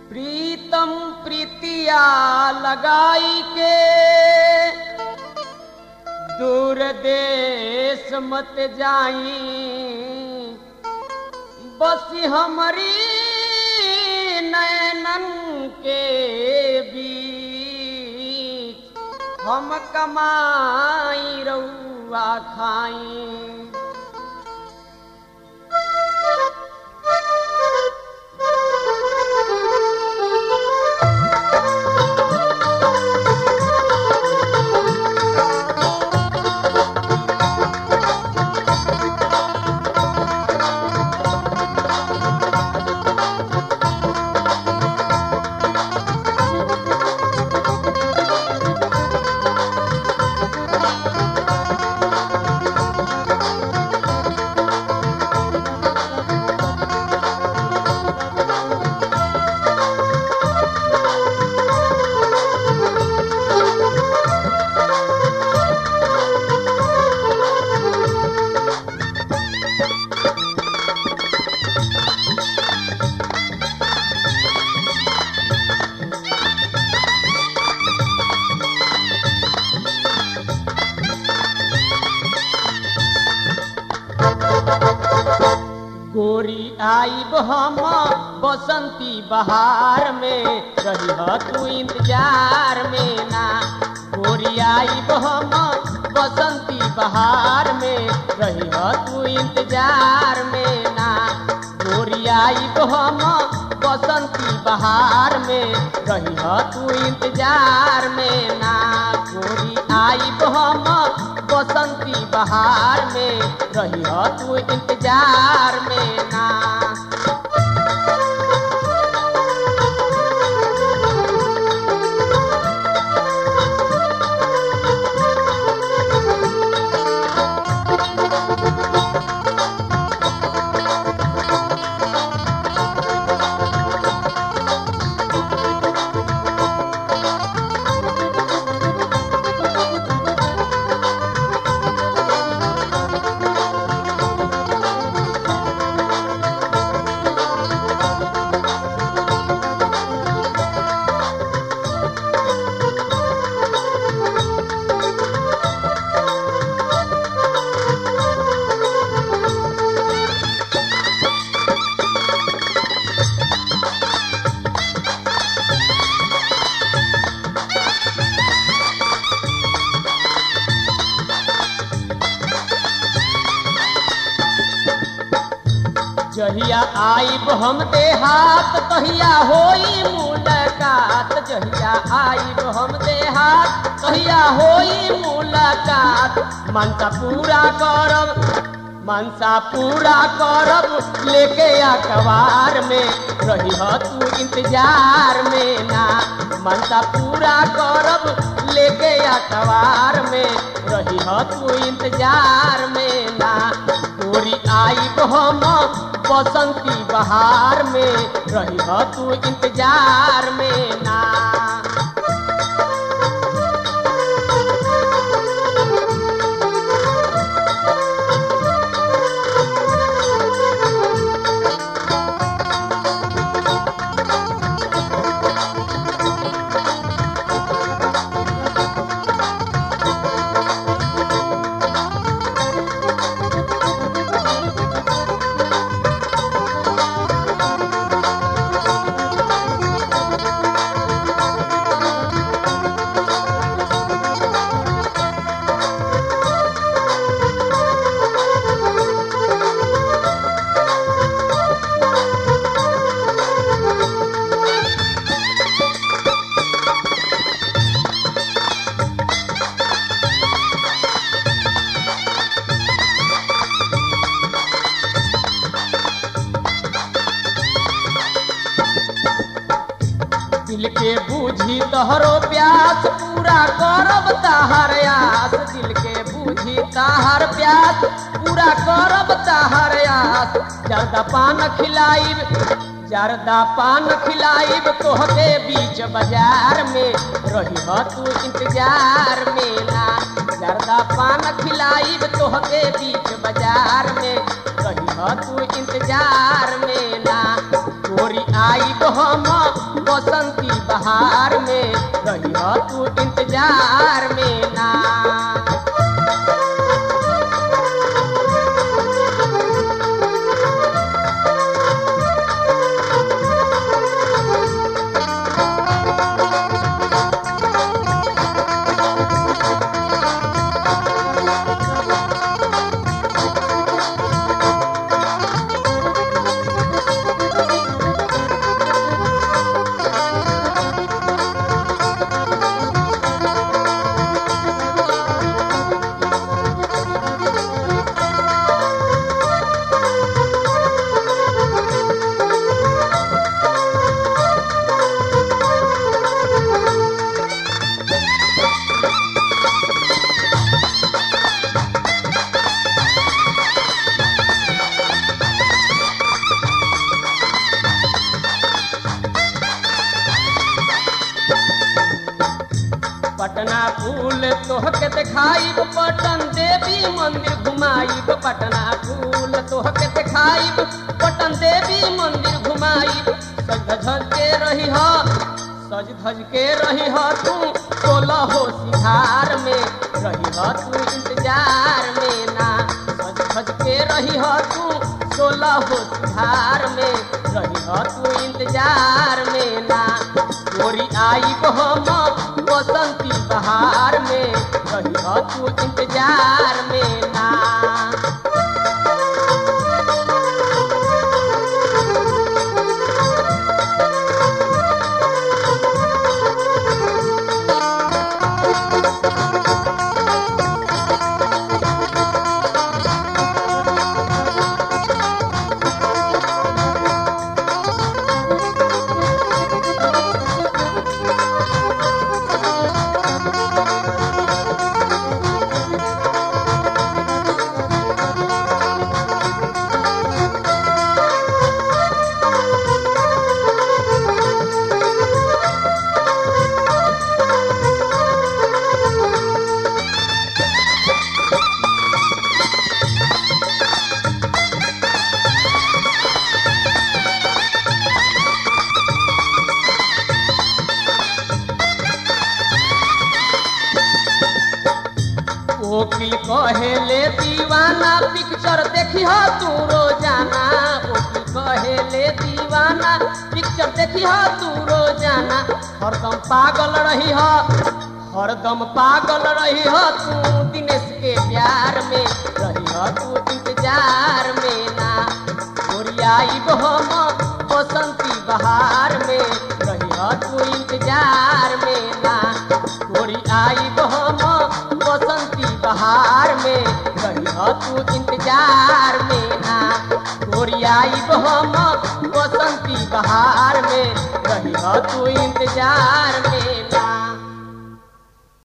प्रीतम प्रीतिया लगाई के दूर देश मत जाई बस हमारी नैनन के बीच हम कमाई रउआ खाई गोरी आईब हम बसंती बहार में रही तू इंतजार में ना गोरी आईब हम बसंती बहार में रही तू इंतजार में ना गोरी आईब हम बसंती बहार में रही तू इंतजार में ना गोरी आईब हम बसंती बहार में रही तू इंतजार में ना जहिया आईब हम देहात तहिया होई मुलाकात जहिया आईब हम देहात तहिया होई मुलाकात मनसा पूरा करब मनसा पूरा करब लेके अखबार में रही तू इंतजार में ना मनसा पूरा करब लेके अखबार में रही तू इंतजार में ना गोरी आईब हम बसंती बहार में रही तू इंतजार में ना दिल के बूझी तोहरो प्यास पूरा करब ताहर आस दिल के बूझी ताहर प्यास पूरा करब ताहर आस जर्दा पान खिलाइब जर्दा पान खिलाइब तोहके बीच बाजार में रही तू इंतजार में ना जर्दा पान खिलाइब तोहके बीच बाजार में रही तू इंतजार में ना गोरी आईब हम बसंती बहार में रही तू इंतजार में ना पटना फूल तोहके देखाइब पटन देवी मंदिर घुमाइब पटना फूल तोहके देखाइब पटन देवी मंदिर घुमाइब सज धज के रही ह सज धज के रही ह तू सोलह हो सिंहार में रही ह तू इंतजार में ना सज धज के रही ह तू सोलह हो सिंहार में रही ह तू इंतजार में ना गोरी आई हम बसंती बहार में रही तू इंतजार में ना वकील कहेले दीवाना पिक्चर देखी हो तू रोजाना वकील कहेले दीवाना पिक्चर देखी हो तू रोजाना हरदम पागल रही हो हरदम पागल रही हो तू दिनेश के प्यार में रही हो तू इंतजार में ना गोरियाई हम बसंती बहार में रही हो तू इंतजार में ना गोरी आई हम बसंती बहार में रही तू इंतजार में ना गोरी आई हम बसंती बहार में रही तू इंतजार में ना